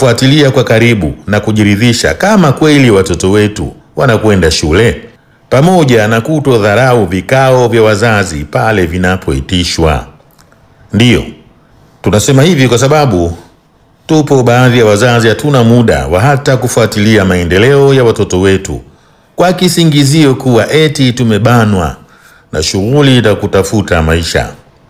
kufuatilia kwa karibu na kujiridhisha kama kweli watoto wetu wanakwenda shule, pamoja na kutodharau vikao vya wazazi pale vinapoitishwa. Ndiyo, tunasema hivi kwa sababu tupo baadhi ya wazazi hatuna muda wa hata kufuatilia maendeleo ya watoto wetu kwa kisingizio kuwa eti tumebanwa na shughuli za kutafuta maisha.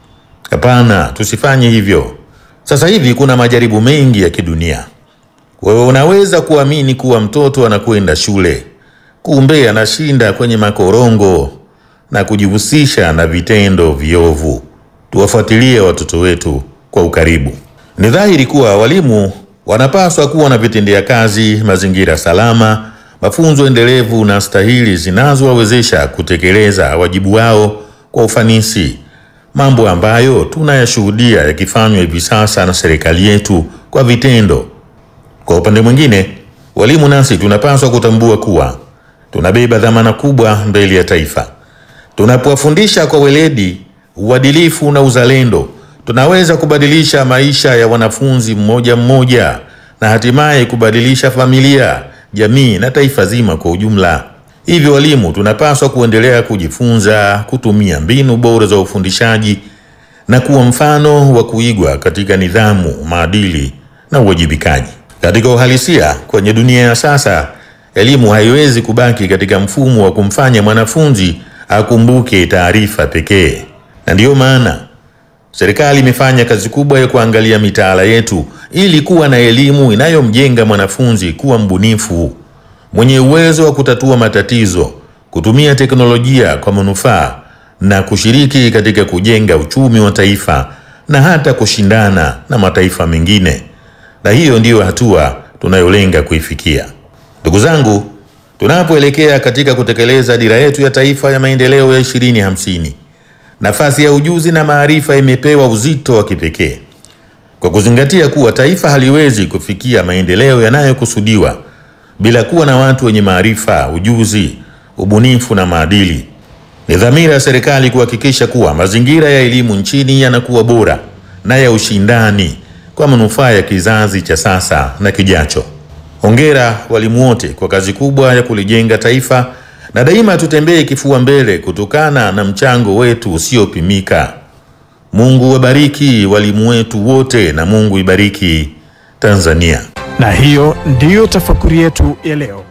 Hapana, tusifanye hivyo. Sasa hivi kuna majaribu mengi ya kidunia. Wewe unaweza kuamini kuwa mtoto anakwenda shule, kumbe anashinda kwenye makorongo na kujihusisha na vitendo viovu. Tuwafuatilie watoto wetu kwa ukaribu. Ni dhahiri kuwa walimu wanapaswa kuwa na vitendea kazi, mazingira salama, mafunzo endelevu na stahili zinazowawezesha kutekeleza wajibu wao kwa ufanisi, mambo ambayo tunayashuhudia yakifanywa hivi sasa na serikali yetu kwa vitendo. Kwa upande mwingine, walimu nasi tunapaswa kutambua kuwa tunabeba dhamana kubwa mbele ya taifa. Tunapowafundisha kwa weledi, uadilifu na uzalendo, tunaweza kubadilisha maisha ya wanafunzi mmoja mmoja na hatimaye kubadilisha familia, jamii na taifa zima kwa ujumla. Hivyo walimu tunapaswa kuendelea kujifunza, kutumia mbinu bora za ufundishaji na kuwa mfano wa kuigwa katika nidhamu, maadili na uwajibikaji. Katika uhalisia, kwenye dunia ya sasa, elimu haiwezi kubaki katika mfumo wa kumfanya mwanafunzi akumbuke taarifa pekee, na ndiyo maana serikali imefanya kazi kubwa ya kuangalia mitaala yetu ili kuwa na elimu inayomjenga mwanafunzi kuwa mbunifu, mwenye uwezo wa kutatua matatizo, kutumia teknolojia kwa manufaa na kushiriki katika kujenga uchumi wa taifa na hata kushindana na mataifa mengine. Na hiyo ndiyo hatua tunayolenga kuifikia. Ndugu zangu, tunapoelekea katika kutekeleza dira yetu ya taifa ya maendeleo ya 2050, nafasi ya ujuzi na maarifa imepewa uzito wa kipekee. Kwa kuzingatia kuwa taifa haliwezi kufikia maendeleo yanayokusudiwa bila kuwa na watu wenye maarifa, ujuzi, ubunifu na maadili. Ni dhamira ya serikali kuhakikisha kuwa mazingira ya elimu nchini yanakuwa bora na ya ushindani kwa manufaa ya kizazi cha sasa na kijacho. Hongera walimu wote kwa kazi kubwa ya kulijenga taifa, na daima tutembee kifua mbele kutokana na mchango wetu usiopimika. Mungu wabariki walimu wetu wote na Mungu ibariki Tanzania. Na hiyo ndiyo tafakuri yetu ya leo.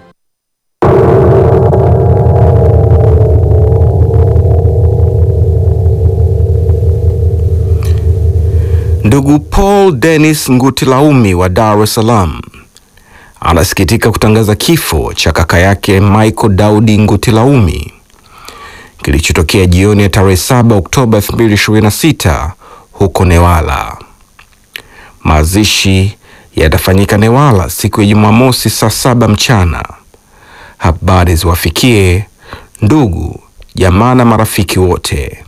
Ndugu Paul Dennis Ngutilaumi wa Dar es Salaam anasikitika kutangaza kifo cha kaka yake Michael Daudi Ngutilaumi kilichotokea jioni ya tarehe 7 Oktoba 2026 huko Newala. Mazishi yatafanyika Newala siku ya Jumamosi saa saba mchana. Habari ziwafikie ndugu, jamaa na marafiki wote.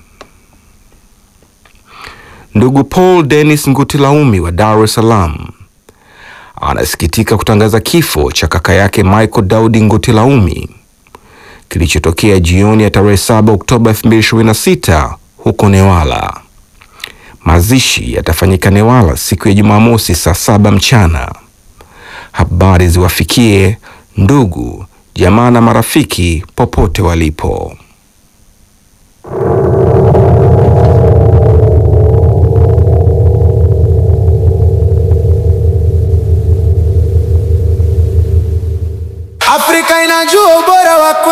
Ndugu Paul Dennis Ngutilaumi wa Dar es Salaam anasikitika kutangaza kifo cha kaka yake Michael Daudi Ngutilaumi kilichotokea jioni ya tarehe 7 Oktoba 2026 huko Newala. Mazishi yatafanyika Newala siku ya Jumamosi saa saba mchana. Habari ziwafikie ndugu, jamaa na marafiki popote walipo. Afrika inajua ubora wa